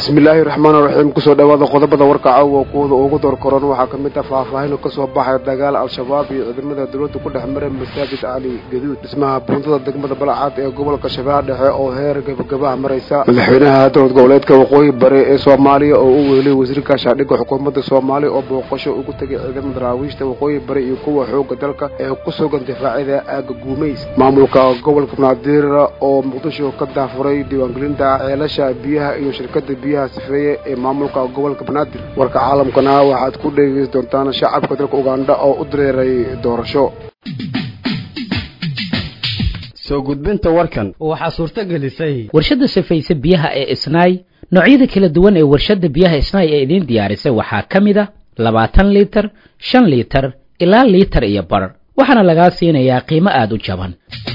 bismillaahi raxmaan raxiim kusoo dhawaada qodobada warka caawa kuwada ugu door koran waxaa ka mid ah faahfaahin kasoo baxaya dagaal al-shabaab iyo ciidamada dowladda ku dhex maray masaajid cali gaduud dhismaha buundada degmada balcad ee gobolka shabeelle dhexe oo heer gabagabaha maraysa madaxweynaha dowlad goboleedka waqooyi bari ee soomaaliya oo u wehelay wasiirka shaadhigga xukuumadda soomaaliya oo booqasho ugu tegay ciidamada daraawiishta waqooyi bari iyo kuwa xooga dalka ee ku sugan difaacida aaga guumays maamulka gobolka banaadir oo muqdisho ka daafuray diiwaangelinta ceelasha biyaha iyo shirkada biyaha sifeeye ee maamulka gobolka banaadir warka caalamkana waxaad ku dhegeysan doontaan shacabka dalka ugandha oo u dareeray doorasho soo gudbinta warkan waxaa suurto gelisay warshadda sifaysa biyaha ee isnaay noocyada kala duwan ee warshadda biyaha isnaay ee idiin diyaarisay waxaa ka mid a labaatan liitar shan liitar ilaa liitar iyo bar waxaana lagaa siinayaa qiimo aada u jaban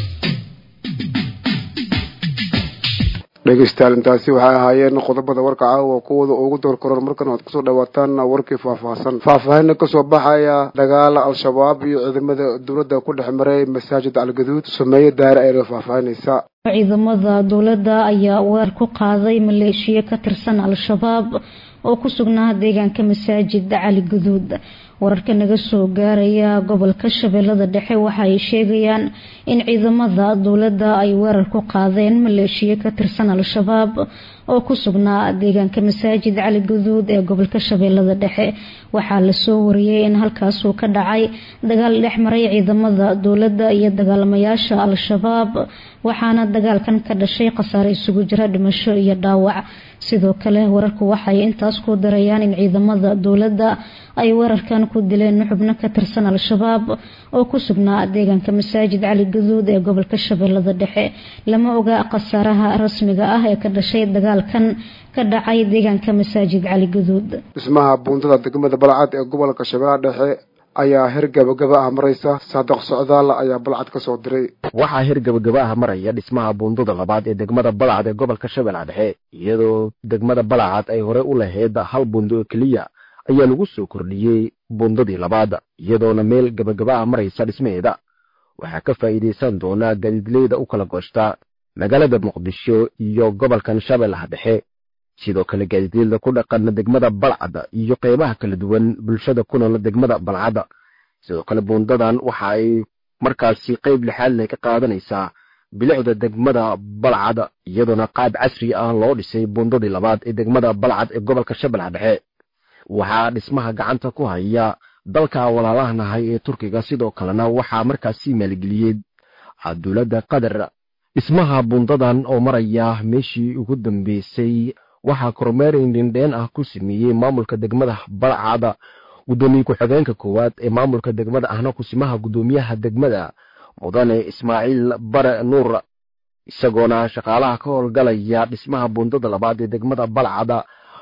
dhegeystayaal intaasi waxay ahaayeen qodobada warka caawa kuwada ugu door koran markan waad kusoo dhawaataan warkii faahfaahsan faahfaahina kasoo baxaya dagaal al-shabaab iyo ciidamada dowladda ku dhex maray masaajid algaduud sameeye daare ayna faahfaahinaysa ciidamada dowladda ayaa weer ku qaaday maleeshiya ka tirsan al-shabaab oo ku sugnaa deegaanka masaajid cali gaduud wararka naga soo gaaraya gobolka shabeellada dhexe waxa ay sheegayaan in ciidamada dowladda ay weerar ku qaadeen maleeshiya ka tirsan al-shabaab oo ku sugnaa deegaanka masaajid cali gaduud ee gobolka shabeellada dhexe waxaa lasoo wariyey in halkaasuu ka dhacay dagaal dhex maray ciidamada dowladda iyo dagaalamayaasha al-shabaab waxaana dagaalkan ka dhashay khasaare isugu jira dhimasho iyo dhaawac sidoo kale wararku waxay intaas ku darayaan in ciidamada dowladda ay weerarkan ku dileen xubno ka tirsan al-shabaab oo ku sugnaa deegaanka masaajid cali gaduud ee gobolka shabeellada dhexe lama oga khasaaraha rasmiga ah ee ka dhashay dagaalkan ka dhacay deegaanka masaajid cali gaduud dhismaha buundada degmada balcad ee gobolka shabeellaha dhexe ayaa heer gabagaba ah maraysa saadiq socdaal ayaa balcad ka soo diray waxaa heer gabagaba ah maraya dhismaha buundada labaad ee degmada balcad ee gobolka shabeellaha dhexe iyadoo degmada balcad ay hore u lahayd hal buundo oo keliya ayaa lagu soo kordhiyey buundadii labaad iyadoona meel gabagaba ah maraysa dhismaheeda waxaa ka faa'iidaysan doonaa gaadiidleyda u kala gooshta magaalada muqdisho iyo gobolkan shabeellaha dhexe sidoo kale gaadiidleyda ku dhaqan degmada balcad iyo qeybaha kala duwan bulshada ku nool degmada balcad sidoo kale buundadan waxa ay markaasi qeyb lixaad leh ka qaadanaysaa bilicda degmada balcad iyadoona qaab casri ah loo dhisay buundadii labaad ee degmada balcad ee gobolka shabeellaha dhexe waxaa dhismaha gacanta ku haya dalka walaalahanahay ee turkiga sidoo kalena waxaa markaasi maalgeliyey dowladda qatar dhismaha buundadan oo maraya meeshii ugu dambeysay waxaa kormeer indhindheen ah ku sameeyey maamulka degmada balcada guddoomiye ku-xigeenka koowaad ee maamulka degmada ahna kusimaha guddoomiyaha degmada mudane ismaaciil bare nuur isagoona shaqaalaha ka howlgalaya dhismaha buundada labaad ee degmada balcada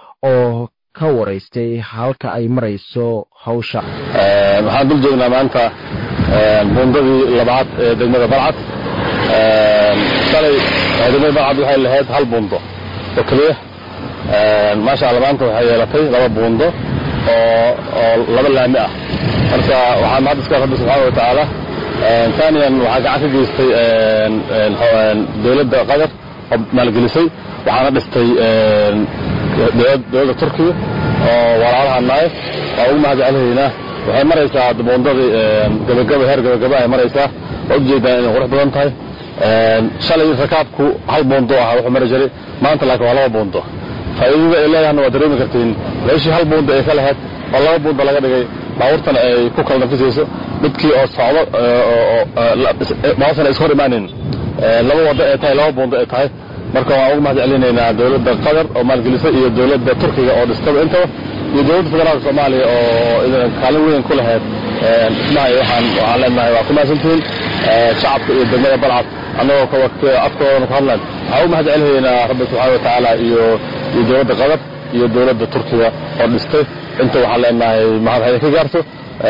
oo ka waraystay halka ay marayso hawsha waxaan dul joognaa maanta buundadii labaad ee degmada balcad shalay degmada balcad waxay lahayd hal buundo oo keliya maasha alla maanta waxay yeelatay laba buundo oo oo laba laami ah marka waxaa mahad iska rabbi subxaana wa tacaala taaniyan waxaa gacan ka geystay dowladda qatar oo maalgelisay waxaana dhistay dowladda turkiga oo walaalaha naay waa ugu mahad celinaynaa waxay maraysaa buundadii gabagaba heer gabagaba ay maraysaa waa ujeedaan inay qurux badan tahay shalay rakaabku hal buundo ah wuxuu mari jiray maanta laakiin waa laba buundo faa'iidada ay leedahana waa dareemi kartiin meeshii hal buundo ay ka lahayd oo laba buundo laga dhigay baabuurtana ay ku kala nafisayso midkii oo socdo baasana ishor imaanin laba waddo ay tahay laba buundo ay tahay marka waan ugu mahad celinaynaa dowladda qatar oo maalgelisay iyo dowladda turkiga oo dhistaba intaba iyo dowladda federaalka soomaaliya oo idan kaalin weyn ku lahayd dhismaha iyo waxaan waxaan leenahay waa ku mahadsantihiin shacabka iyo degmada balcad annagoo afkoodana ku hadlan waxaan ugu mahad celinaynaa rabbi subxaana wa tacaala iyo iyo dowladda qatar iyo dowladda turkiga oo dhistay inta waxaan leenahay mahad ha idinka gaarto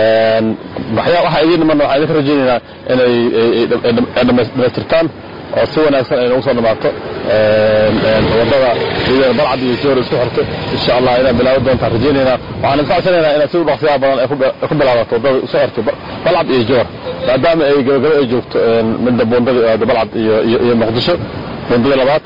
waxaa idiin dhimanna waxaan idinka rajaynaynaa inay dhamaystirtaan oo si wanaagsan ay nagu soo dhamaato wadada balcad iyo joor isku xirtay insha allah inaad bilaabi doontaan rajaynaynaa waxaan idin codsanaynaa inaad si u dhaqsiyaha badan ay ku bilaabato wadada isku xirtay balcad iyo joor maadaama ay gabagabo ay joogto midda buundada balcad iyo muqdisho buundada labaad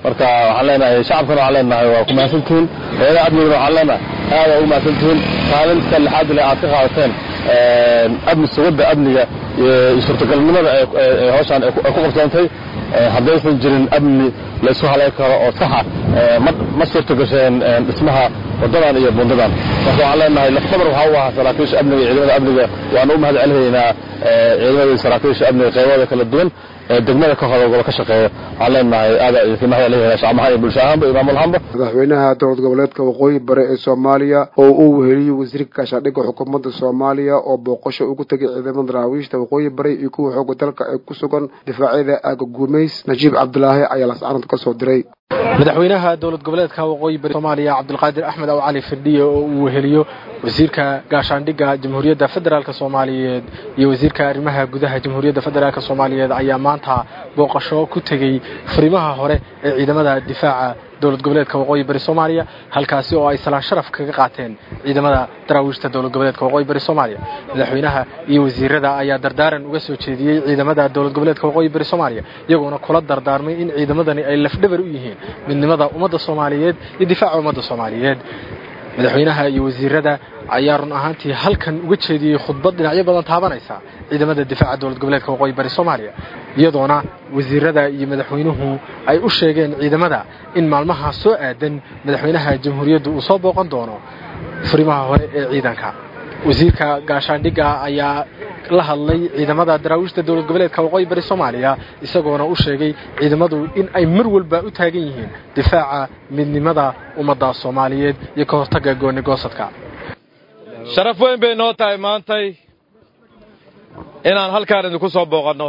marka waxaan leenahay shacabkana waxaan leenahay waa ku mahadsantihiin hayadaha amnigana waxaan leenahay aada ugu mahadsantihiin kaalinta lixaad le aad ka qaadateen amni sugidda amniga iyo suurtagalnimada ee hawshaan ay ku qabsoontay haddaysan jirin amni laysu halayn karo oo saxa ma suurta gasheen dhismaha waddadan iyo bundadan marka waxaan leenahay laftabar waxaa u ahaa saraakiisha amniga iyo ciidamada amniga waana u mahad celinaynaa ciidamada saraakiisha amniga qaybada kala duwan ee degmada ka hoda ka shaqeeya waxaan leenahay aada idinka mahad celinayna shacmahaan iyo bulsho ahaanba iyo maamul ahaanba madaxweynaha dowlad goboleedka waqooyi bare ee soomaaliya oo uu weheliyey wasiirka gaashaandhigga xukuumadda soomaaliya oo booqasho ugu tegay ciidamada daraawiishta waqooyi bare iyo kuwa xooga dalka ee ku sugan difaacyada aaga guumays najiib cabdulaahi ayaa lascanad ka soo diray madaxweynaha dowlad goboleedka waqooyi bari soomaaliya cabdulqaadir axmed aw cali firdhiye oo uu weheliyo wasiirka gaashaandhigga jamhuuriyadda federaalk soomaaliyeed iyo wasiirka arrimaha gudaha jamhuuriyadda federaalk soomaaliyeed ayaa maanta booqasho ku tegey furimaha hore ee ciidamada difaaca dowlad goboleedka waqooyi bari soomaaliya halkaasi oo ay salaan sharaf kaga qaateen ciidamada daraawiishta dowlad goboleedka waqooyi bari soomaaliya madaxweynaha iyo wasiirada ayaa dardaaran uga soo jeediyey ciidamada dowlad goboleedka waqooyi bari soomaaliya iyagoona kula dardaarmay in ciidamadani ay lafdhabar u yihiin midnimada ummadda soomaaliyeed iyo difaaca ummadda soomaaliyeed madaxweynaha iyo wasiirada ayaa run ahaantii halkan uga jeediyey khudbad dhinacyo badan taabanaysa ciidamada difaaca dowlad goboleedka waqooyi bari soomaaliya iyadoona wasiirada iyo madaxweynuhu ay u sheegeen ciidamada in maalmaha soo aadan madaxweynaha jamhuuriyaddu uu soo booqan doono furimaha hore ee ciidanka wasiirka gaashaandhigga ayaa la hadlay ciidamada daraawiishta dowlad goboleedka waqooyi bari soomaaliya isagoona u sheegay ciidamadu in ay mar walba u taagan yihiin difaaca midnimada ummadda soomaaliyeed iyo ka hortagga gooni goosadka sharaf weyn bay noo tahay maantay inaan halkaan idinku soo booqanno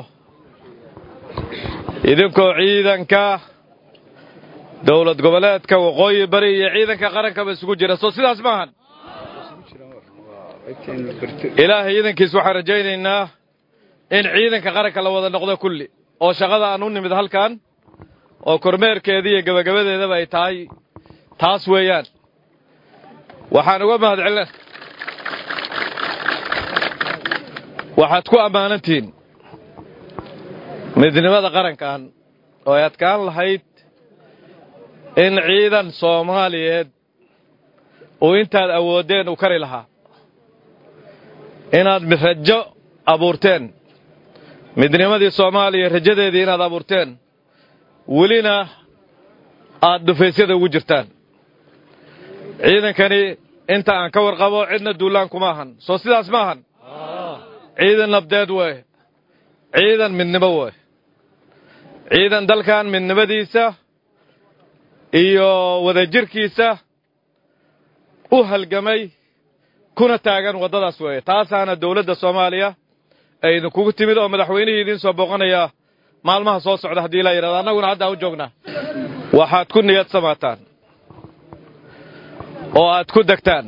idinkoo ciidanka dowlad goboleedka waqooyi bari iyo ciidanka qarankaba isugu jira soo sidaas maahan ilaahay iidankiis waxaan rajaynaynaa in ciidanka qaranka la wada noqdo kulli oo shaqada aan u nimid halkan oo kormeerkeeda iyo gebagabadeedaba ay tahay taas weeyaan waxaan uga mahad celina waxaad ku ammaanantihiin midnimada qarankan oo ay adkaan lahayd in ciidan soomaaliyeed uu intaad awooddeen u kari lahaa inaad rajo abuurteen midnimadii soomaaliya rajadeedii inaad abuurteen welina aad dhufaysyada ugu jirtaan ciidankani inta aan ka warqabo cidna duulaan kuma ahan soo sidaas ma ahan ciidan nabdeed wey ciidan midnimo wey ciidan dalkan midnimadiisa iyo wadajirkiisa u halgamay kuna taagan waddadaas weeye taasaana dawladda soomaaliya ay idinkugu timid oo madaxweynihii idiin soo booqanaya maalmaha soo socda haddii laa yidhahdo annaguna haddaa u joognaa waxaad ku niyad samaataan oo aad ku degtaan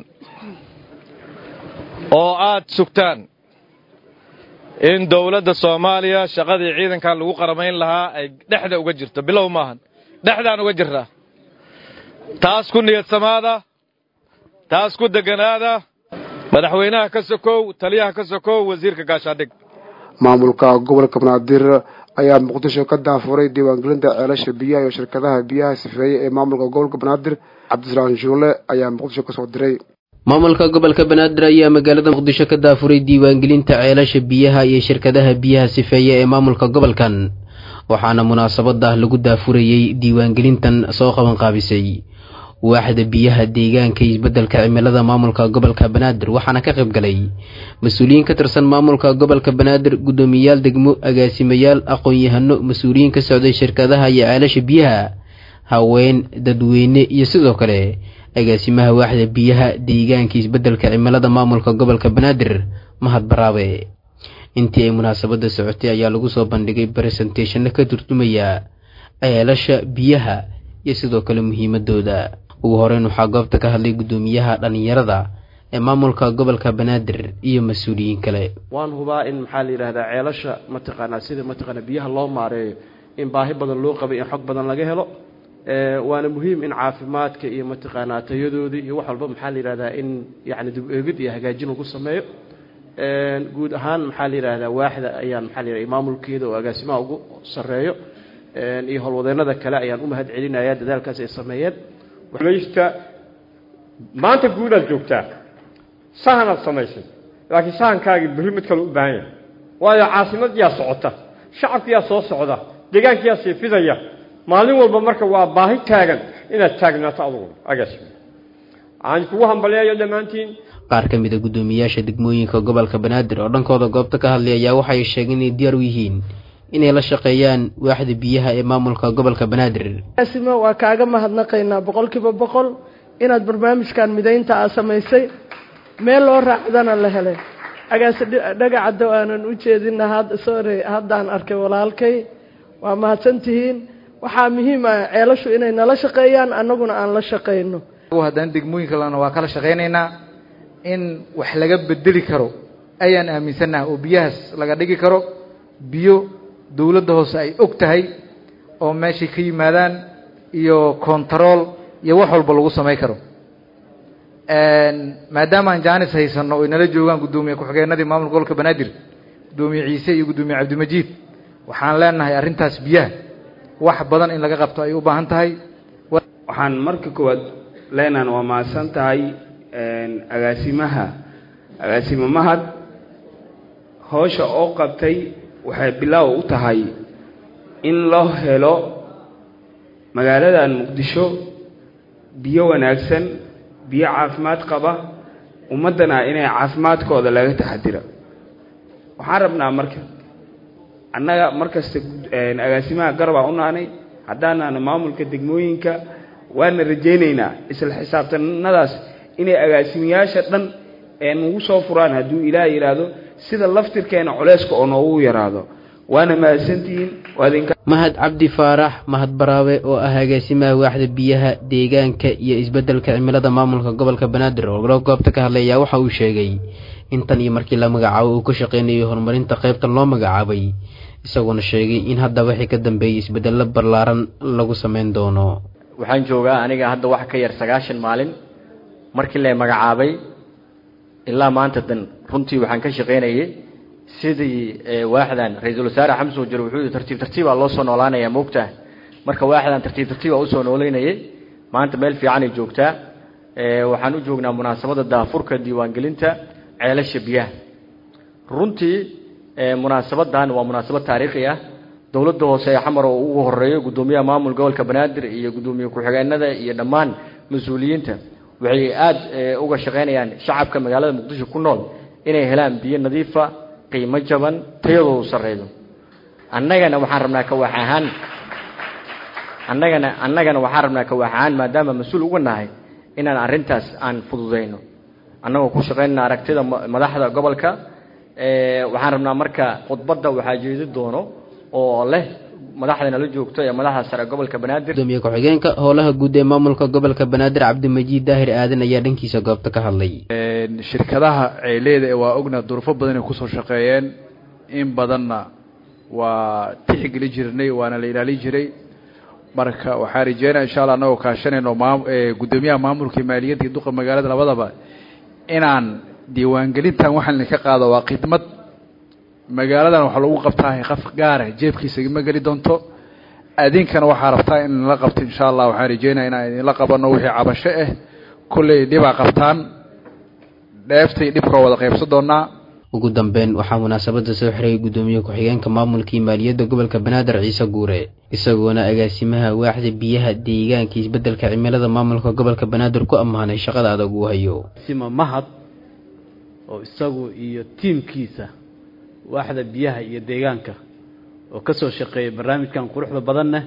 oo aad sugtaan in dawladda soomaaliya shaqadii ciidankan lagu qaramayn lahaa ay dhexda uga jirto bilow maahan dhexdaan uga jirnaa taas ku niyad samaada taas ku deganaada madaxweynaha ka sokow taliyaha ka sokow wasiirka gaashaandhig maamulka gobolka banaadir ayaa muqdisho ka daafuray diiwaangelinta ceelasha biyaha iyo shirkadaha biyaha sifeeye ee maamulka gobolka banaadir cabdisalaam shuule ayaa muqdisho kasoo diray maamulka gobolka banaadir ayaa magaalada muqdisho ka daafuray diiwaangelinta ceelasha biyaha iyo shirkadaha biyaha sifeeye ee maamulka gobolkan waxaana munaasabada lagu daafurayey diiwaangelintan soo qaban qaabisay waaxda biyaha deegaanka iyo isbeddelka cimilada maamulka gobolka banaadir waxaana ka qayb galay mas-uuliyiin ka tirsan maamulka gobolka banaadir guddoomiyayaal degmo agaasimayaal aqoon-yahano mas-uuliyiin ka socday shirkadaha iyo ceelasha biyaha haween dadweyne iyo sidoo kale agaasimaha waaxda biyaha deegaanka isbeddelka cimilada maamulka gobolka banaadir mahad baraabe intii ay munaasabada socotay ayaa lagu soo bandhigay baresenteshano ka turjumaya ceelasha biyaha iyo sidoo kale muhiimadooda ugu horeyn waxaa goobta ka hadlay guddoomiyaha dhallinyarada ee maamulka gobolka banaadir iyo mas-uuliyiin kale waan hubaa in maxaa la yidhahdaa ceelasha mataqaanaa sida mataqaanaa biyaha loo maareeyo in baahi badan loo qabay in xog badan laga helo waana muhiim in caafimaadka iyo mataqaanaa tayadoodii iyo wax walba maxaa la yidhahdaa in yacni dib eegid iyo hagaajin lagu sameeyo guud ahaan maxaa la yidhahdaa waaxda ayaan maxaa la yidhahdaa maamulkeeda oo agaasimaha ugu sarreeyo iyo howlwadeennada kale ayaan u mahad celinayaa dadaalkaas ay sameeyeen maysta maanta guudaad joogtaa sahanaad samaysay laakiin sahankaagii berri mid kale u baahan yahay waayo caasimadiyaa socota shacabkiyaa soo socda deegaankiyaa sii fidaya maalin walba marka waa baahi taagan inaad taagnaato aduguna agaasima aan kugu hambaleeyo dhammaantiin qaar ka mid a guddoomiyaasha degmooyinka gobolka banaadir oo dhankooda goobta ka hadlay ayaa waxay sheegeen inay diyaar u yihiin inay la shaqeeyaan waaxda biyaha ee maamulka gobolka banaadir asima waa kaaga mahadnaqaynaa boqolkiiba boqol inaad barnaamijkan midaynta aa samaysay meel loo raacdana la helay agaase dhagacadow aanan u jeedina sorry haddaan arkay walaalkay waa mahadsantihiin waxaa muhiim ah ceelashu inay nala shaqeeyaan annaguna aan la shaqayno haddana degmooyinka lana waa kala shaqaynaynaa in wax laga bedeli karo ayaan aaminsannaha oo biyahaas laga dhigi karo biyo dowladda hoose ay og tahay oo meeshay ka yimaadaan iyo kontarool iyo wax walba lagu samay karo maadaama aan jaanis haysanno oy nala joogaan guddoomiye ku-xigeenadii maamulka gobolka banaadir guddoomiye ciise iyo guddoomiye cabdimajiid waxaan leenahay arrintaas biyaha wax badan in laga qabto ay u baahan tahay waxaan marka koowaad leenahan waa mahadsan tahay agaasimaha agaasimo mahad howsha oo qabtay waxay bilaaw u tahay in loo helo magaaladan muqdisho biyo wanaagsan biyo caafimaad qaba ummaddana inay caafimaadkooda laga taxadira waxaan rabnaa marka annaga markasta agaasimaha garabaa u naanay haddaanaana maamulka degmooyinka waana rajaynaynaa isla xisaabtanadaas inay agaasimayaasha dhan nagu soo furaan hadduu ilaah yidhaahdo sida laftirkeena culeyska oo noogu yaraado waana mahadsantihiin waadinka mahad cabdi faarax mahad baraawe oo ah agaasimaha waaxda biyaha deegaanka iyo isbeddelka cimilada maamulka gobolka banaadir oo loo goobta ka hadlay ayaa waxa uu sheegay in tan iyo markii la magacaabo uu ka shaqeynayo horumarinta qaybtan loo magacaabay isagoona sheegay in hadda wixii ka dambeeyey isbeddello ballaaran lagu samayn doono waxaan joogaa aniga hadda wax ka yar sagaashan maalin markii la magacaabay ilaa maanta dan runtii waxaan ka shaqaynayay sidii waaxdan ra-iisul wasaare xamse wajir wuxuu yihi tartiib tartiibaa loo soo noolaanaya moogtaa marka waaxdan tartiib tartiibaa usoo noolaynayay maanta meel fiicanay joogtaa waxaan u joognaa munaasabadda daafurka diiwaangelinta ceelasha biyaha runtii munaasabadan waa munaasabad taariikhi ah dowladda hoose ee xamar oo ugu horeeyo guddoomiyaha maamul gobolka banaadir iyo guddoomiye ku-xigeenada iyo dhammaan mas-uuliyiinta waxay aada uga shaqaynayaan shacabka magaalada muqdisho ku nool inay helaan biyo nadiifa qiimo jaban tayadoodu sarreydo annagana waxaan rabnaa kawaax ahaan annagana annagana waxaan rabnaa kawaax ahaan maadaama mas-uul uga nahay inaan arrintaas aan fududayno annagoo ku shaqaynana aragtida madaxda gobolka waxaan rabnaa marka khudbadda waxaa jeedi doono oo leh madaxda nala joogto ee madaxda sare gobolka banaadir gudoomiye ku-xigeenka howlaha guud ee maamulka gobolka banaadir cabdimajiid daahir aadan ayaa dhankiisa goobta ka hadlay shirkadaha ceeleeda waa ogna duruufo badan ay kusoo shaqeeyeen in badanna waa tixgeli jirnay waana la ilaalin jiray marka waxaan rajeynaya insha alla anagoo kaashanayno maam guddoomiyaha maamulka maaliyadda iyo duqa magaalada labadaba inaan diiwaangelintan waxaan idinka qaado waa khidmad magaaladan waxaa lagu qabtaa qaf gaara jeebkiisa igama geli doonto adinkana waxaa rabtaa in la qabto insha allah waxaan rajeynaya inaan idinla qabano wixii cabasho ah kolley dhibaa qabtaan dheeftay dhibka wada qaybsan doonaa ugu dambeyn waxaa munaasabada soo xiray guddoomiye ku-xigeenka maamulkii maaliyadda gobolka banaadir ciise guure isagoona agaasimaha waaxda biyaha deegaanka isbeddelka cimilada maamulka gobolka banaadir ku ammaanay shaqada adag uu hayo sima mahad oo isagu iyo tiimkiisa waaxda biyaha iyo deegaanka oo ka soo shaqeeyay barnaamijkan quruxda badanna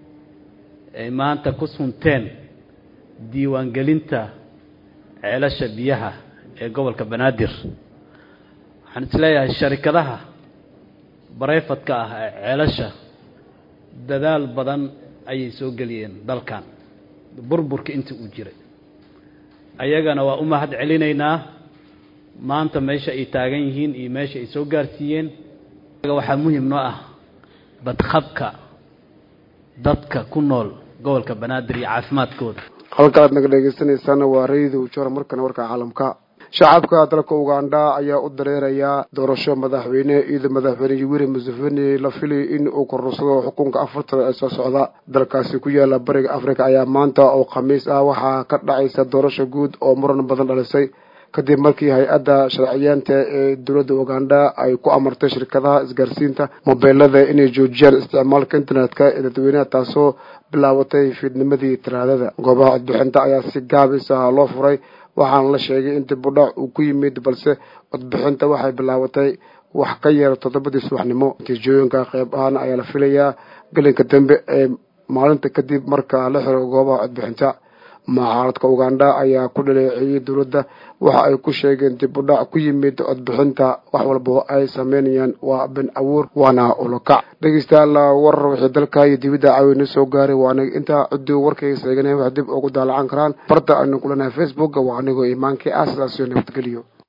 ay maanta ku sunteen diiwaangelinta ceelasha biyaha ee gobolka banaadir waxaan isleeyahay sharikadaha barayfadka ah ee ceelasha dadaal badan ayay soo geliyeen dalkan burburka intii uu jiray ayagana waa u mahad celinaynaa maanta meesha ay taagan yihiin iyo meesha ay soo gaarsiiyeen waxaa muhim noo ah badqabka dadka ku nool gobolka banaadir iyo caafimaadkooda halka aad naga dhegeysanaysaana waa rayida ujoora markana warka caalamka shacabka dalka ugandha ayaa u dareerayaa doorasho madaxweyne iyadoo madaxweyne yoweri museveni la filay in uu korursado xukunka afartan ee soo socda dalkaasi ku yaala bariga africa ayaa maanta oo khamiis ah waxaa ka dhacaysa doorasho guud oo muran badan dhalisay kadib markii hay-adda sharciyeenta ee dowladda ugandha ay ku amartay shirkadaha isgaarsiinta mobeelada inay joojiyaan isticmaalka internetka ee dadweynaha taasoo bilaabatay fiidnimadii talaadada goobaha codbixinta ayaa si gaabis ah loo furay waxaana la sheegay in dib u dhac uu ku yimid balse codbixinta waxay bilaabatay wax ka yar toddobadii subaxnimo natiijooyinka qeyb ahaan ayaa la filayaa gelinka dambe ee maalinta kadib marka la xiro goobaha codbixinta mucaaradka ugandha ayaa ku dhaleeceeyey dowladda waxa ay ku sheegeen dib u dhac ku yimid codbixinta wax walba ay sameynayaan waa ben abuur waana ulokac dhegeystayaal warar wixii dalka iyo dibadda caawina soo gaaray waa aniga intaa ciduu warkayga seeganay wax dib ugu daalacan karaan barta aynu kulanahay facebook waa anigoo imaankii ah sidaas iyo nabadgeliyo